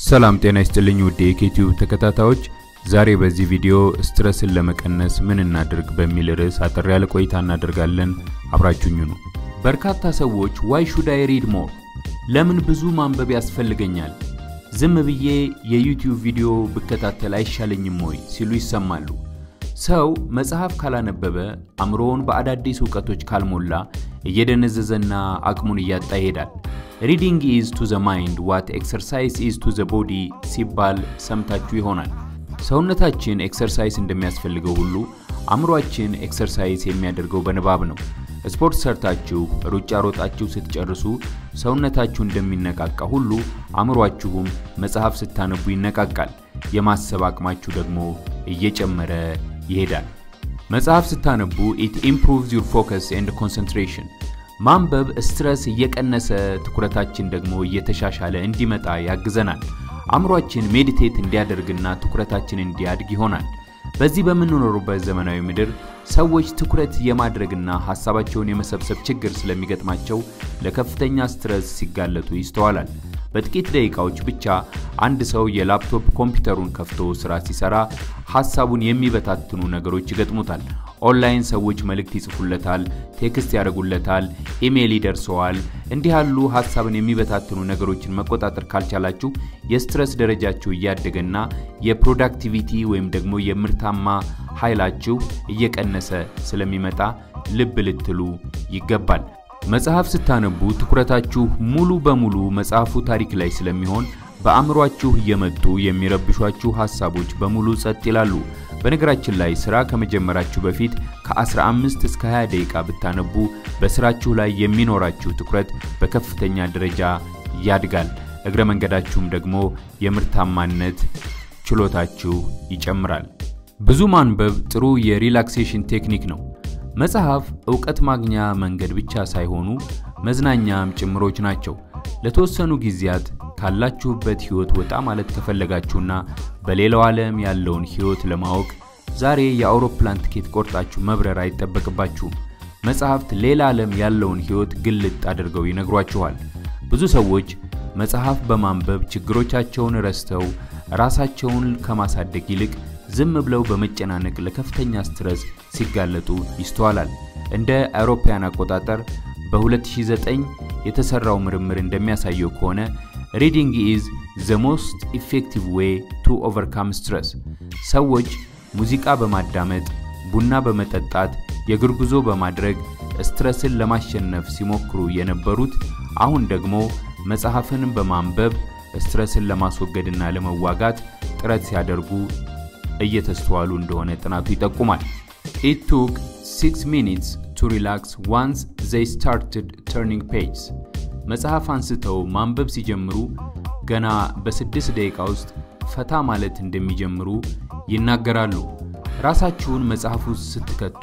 ሰላም ጤና ይስጥልኝ ውድ የኬቲዩብ ተከታታዮች፣ ዛሬ በዚህ ቪዲዮ ስትረስን ለመቀነስ ምን እናድርግ በሚል ርዕስ አጠር ያለ ቆይታ እናደርጋለን። አብራችሁኝ ነው። በርካታ ሰዎች ዋይ ሹድ አይ ሪድ ሞር፣ ለምን ብዙ ማንበብ ያስፈልገኛል፣ ዝም ብዬ የዩቲዩብ ቪዲዮ ብከታተል አይሻለኝም ወይ ሲሉ ይሰማሉ። ሰው መጽሐፍ ካላነበበ አእምሮውን በአዳዲስ እውቀቶች ካልሞላ እየደነዘዘና አቅሙን እያጣ ይሄዳል። ሪዲንግ ኢዝ ቱ ዘ ማይንድ ዋት ኤክሰርሳይዝ ኢዝ ቱ ዘ ቦዲ ሲባል ሰምታችሁ ይሆናል። ሰውነታችን ኤክሰርሳይዝ እንደሚያስፈልገው ሁሉ አእምሯችን ኤክሰርሳይዝ የሚያደርገው በንባብ ነው። ስፖርት ሰርታችሁ ሩጫ ሮጣችሁ ስትጨርሱ ሰውነታችሁ እንደሚነቃቃ ሁሉ አእምሯችሁም መጽሐፍ ስታነቡ ይነቃቃል። የማሰብ አቅማችሁ ደግሞ እየጨመረ ይሄዳል። መጽሐፍ ስታነቡ ኢት ኢምፕሩቭስ ዩር ፎከስ ኤንድ ኮንሰንትሬሽን። ማንበብ ስትረስ እየቀነሰ ትኩረታችን ደግሞ እየተሻሻለ እንዲመጣ ያግዘናል። አእምሯችን ሜዲቴት እንዲያደርግና ትኩረታችን እንዲያድግ ይሆናል። በዚህ በምንኖሩበት ዘመናዊ ምድር ሰዎች ትኩረት የማድረግና ሐሳባቸውን የመሰብሰብ ችግር ስለሚገጥማቸው ለከፍተኛ ስትረስ ሲጋለጡ ይስተዋላል። በጥቂት ደቂቃዎች ብቻ አንድ ሰው የላፕቶፕ ኮምፒውተሩን ከፍቶ ስራ ሲሰራ ሐሳቡን የሚበታትኑ ነገሮች ይገጥሙታል። ኦንላይን ሰዎች መልእክት ይጽፉለታል፣ ቴክስት ያደርጉለታል፣ ኢሜይል ይደርሰዋል። እንዲህ ያሉ ሐሳብን የሚበታትኑ ነገሮችን መቆጣጠር ካልቻላችሁ የስትረስ ደረጃችሁ እያደገና የፕሮዳክቲቪቲ ወይም ደግሞ የምርታማ ኃይላችሁ እየቀነሰ ስለሚመጣ ልብ ልትሉ ይገባል። መጽሐፍ ስታነቡ ትኩረታችሁ ሙሉ በሙሉ መጽሐፉ ታሪክ ላይ ስለሚሆን በአእምሯችሁ እየመጡ የሚረብሿችሁ ሐሳቦች በሙሉ ጸጥ ይላሉ። በነገራችን ላይ ሥራ ከመጀመራችሁ በፊት ከ15 እስከ 20 ደቂቃ ብታነቡ በሥራችሁ ላይ የሚኖራችሁ ትኩረት በከፍተኛ ደረጃ ያድጋል። እግረ መንገዳችሁም ደግሞ የምርታማነት ችሎታችሁ ይጨምራል። ብዙ ማንበብ ጥሩ የሪላክሴሽን ቴክኒክ ነው። መጽሐፍ ዕውቀት ማግኛ መንገድ ብቻ ሳይሆኑ መዝናኛም ጭምሮች ናቸው። ለተወሰኑ ጊዜያት ካላችሁበት ሕይወት ወጣ ማለት ከፈለጋችሁና በሌላው ዓለም ያለውን ሕይወት ለማወቅ ዛሬ የአውሮፕላን ትኬት ቆርጣችሁ መብረር አይጠበቅባችሁም። መጽሐፍት ሌላ ዓለም ያለውን ሕይወት ግልጥ አድርገው ይነግሯችኋል። ብዙ ሰዎች መጽሐፍ በማንበብ ችግሮቻቸውን ረስተው ራሳቸውን ከማሳደግ ይልቅ ዝም ብለው በመጨናነቅ ለከፍተኛ ስትረስ ሲጋለጡ ይስተዋላል። እንደ አውሮፓውያን አቆጣጠር በ2009 የተሰራው ምርምር እንደሚያሳየው ከሆነ ሪዲንግ ኢዝ ዘ ሞስት ኢፌክቲቭ ዌይ ቱ ኦቨርካም ስትረስ። ሰዎች ሙዚቃ በማዳመጥ ቡና በመጠጣት የእግር ጉዞ በማድረግ ስትረስን ለማሸነፍ ሲሞክሩ የነበሩት አሁን ደግሞ መጽሐፍን በማንበብ ስትረስን ለማስወገድና ለመዋጋት ጥረት ሲያደርጉ እየተስተዋሉ እንደሆነ ጥናቱ ይጠቁማል። ኢት ቱክ 6 ሚኒትስ ቱ ሪላክስ ዋንስ ዘይ ስታርትድ ተርኒንግ ፔጅስ። መጽሐፍ አንስተው ማንበብ ሲጀምሩ ገና በስድስት ደቂቃ ውስጥ ፈታ ማለት እንደሚጀምሩ ይናገራሉ። ራሳችሁን መጽሐፍ ውስጥ ስትከቱ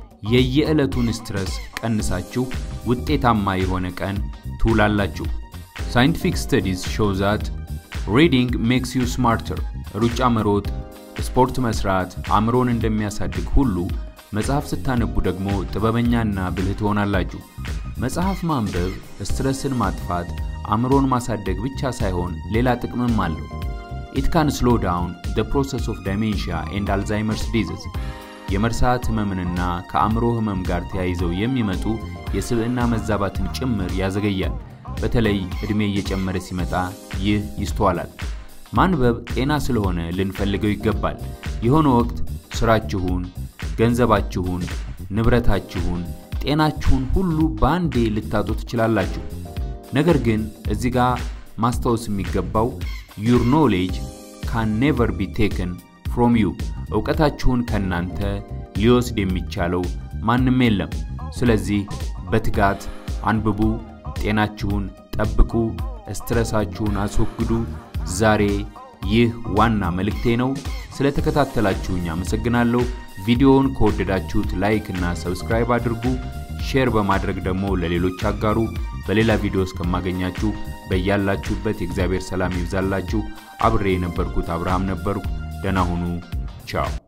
የየዕለቱን ስትረስ ቀንሳችሁ ውጤታማ የሆነ ቀን ትውላላችሁ። ሳይንቲፊክ ስተዲስ ሾው ዛት ሪዲንግ ሜክስ ዩ ስማርተር። ሩጫ መሮጥ፣ ስፖርት መስራት አእምሮን እንደሚያሳድግ ሁሉ መጽሐፍ ስታነቡ ደግሞ ጥበበኛና ብልህ ትሆናላችሁ። መጽሐፍ ማንበብ ስትረስን ማጥፋት፣ አእምሮን ማሳደግ ብቻ ሳይሆን ሌላ ጥቅምም አለው። ኢት ካን ስሎ ዳውን ዘ ፕሮሰስ ኦፍ ዳይሜንሺያ ኤንድ አልዛይመርስ ዲዚዝ የመርሳት ህመምንና ከአእምሮ ህመም ጋር ተያይዘው የሚመጡ የስብዕና መዛባትን ጭምር ያዘገያል። በተለይ ዕድሜ እየጨመረ ሲመጣ ይህ ይስተዋላል። ማንበብ ጤና ስለሆነ ልንፈልገው ይገባል። የሆነ ወቅት ስራችሁን፣ ገንዘባችሁን፣ ንብረታችሁን፣ ጤናችሁን ሁሉ በአንዴ ልታጡ ትችላላችሁ። ነገር ግን እዚህ ጋር ማስታወስ የሚገባው ዩር ኖሌጅ ካን ኔቨር ቢ ቴክን ፍሮም ዩ። እውቀታችሁን ከእናንተ ሊወስድ የሚቻለው ማንም የለም። ስለዚህ በትጋት አንብቡ፣ ጤናችሁን ጠብቁ፣ ስትረሳችሁን አስወግዱ። ዛሬ ይህ ዋና መልእክቴ ነው። ስለተከታተላችሁኝ አመሰግናለሁ። ቪዲዮውን ከወደዳችሁት ላይክ እና ሰብስክራይብ አድርጉ። ሼር በማድረግ ደግሞ ለሌሎች አጋሩ። በሌላ ቪዲዮ እስከማገኛችሁ በያላችሁበት የእግዚአብሔር ሰላም ይብዛላችሁ። አብሬ የነበርኩት አብርሃም ነበርኩ። ደህና ሁኑ። ቻው